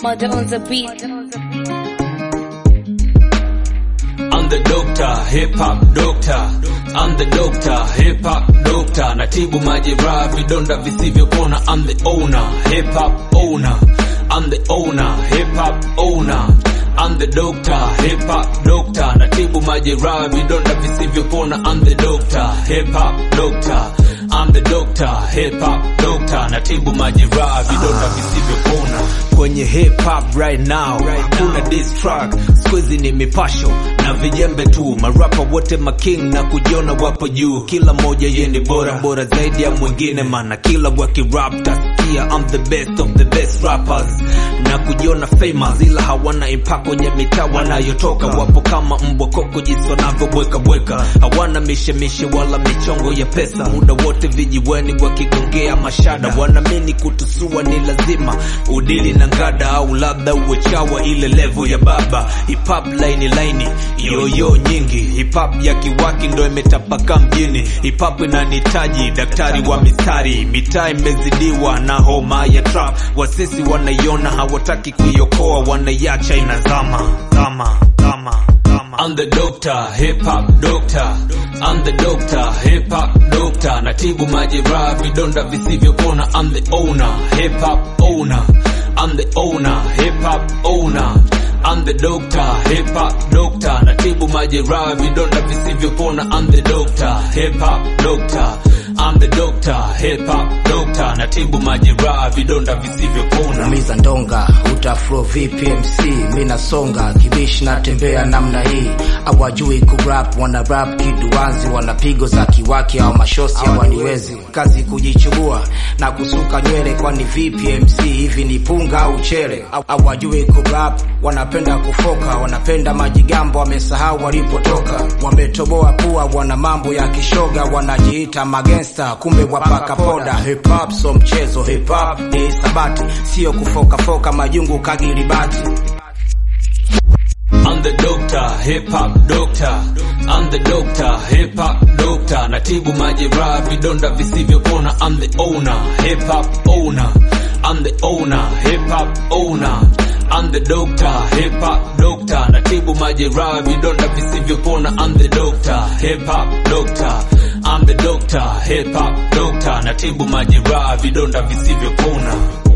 Murder on the beat. I'm the doctor, hip hop doctor. I'm the doctor, hip hop doctor. Natibu majeraha, vidonda visivyopona. I'm the owner, hip hop owner. I'm the owner, hip hop owner. I'm the doctor, hip hop doctor. Natibu majeraha, vidonda visivyopona. I'm the doctor, hip hop doctor. I'm the doctor, hip hop doctor. Natibu majeraha, vidonda visivyopona. Kwenye hip hop right now, hakuna diss track. Squeezy ni mipasho na vijembe tu, marapa wote making na kujiona wapo juu. Kila moja ye ni bora bora zaidi ya mwingine, mana kila wakirap tasikia I'm the best of the best rappers na kujiona famous, ila hawana impact kwenye mitaa wanayotoka. Wapo kama mbwa koko jinsi wanavyobweka bweka, hawana mishemishe wala michongo ya pesa. Muda wote vijiweni wakigongea mashada, wanaamini kutusua ni lazima udili na ngada, au labda uwe chawa ile level ya baba. Hip hop laini laini yoyo nyingi, hip hop ya kiwaki ndo imetapaka mjini. Hip hop inanihitaji daktari wa mistari, mitaa imezidiwa na homa ya trap. Wasisi wanaiona hawataki kuiokoa, wanaiacha inazama zama zama zama. I'm the doctor, hip hop doctor. I'm the doctor, hip hop doctor. Natibu majeraha, vidonda visivyopona. I'm the owner, hip hop owner. I'm the owner, hip hop owner. I'm the doctor, hip hop doctor. Natibu majeraha, vidonda visivyopona. I'm the doctor, hip hop doctor. I'm the doctor, hip hop doctor. Natibu majeraha, vidonda visivyopona. Miza ndonga utaflo vipi MC mi nasonga kibishi natembea namna hii awajui kurap wana rap kiduanzi wana pigo za kiwaki au mashosi hawaniwezi kazi kujichubua na kusuka nywele kwani vipi MC hivi ni punga au chele Aw- awajui kurap wanapenda kufoka wanapenda majigambo wamesahau walipotoka wametoboa pua wana mambo ya kishoga wanajiita magangsta kumbe wapaka poda hip hop so mchezo hip hop ni sabati sio kufokafoka majungu kagilibati I'm the doctor, hip hop doctor. I'm the doctor, hip hop doctor. Natibu majeraha, vidonda visivyopona. I'm the owner, hip hop owner. I'm the owner, hip hop owner. I'm the doctor, hip hop doctor. Natibu majeraha, vidonda visivyopona. I'm the doctor, hip hop doctor. I'm the doctor, hip hop doctor. Natibu majeraha, vidonda visivyopona.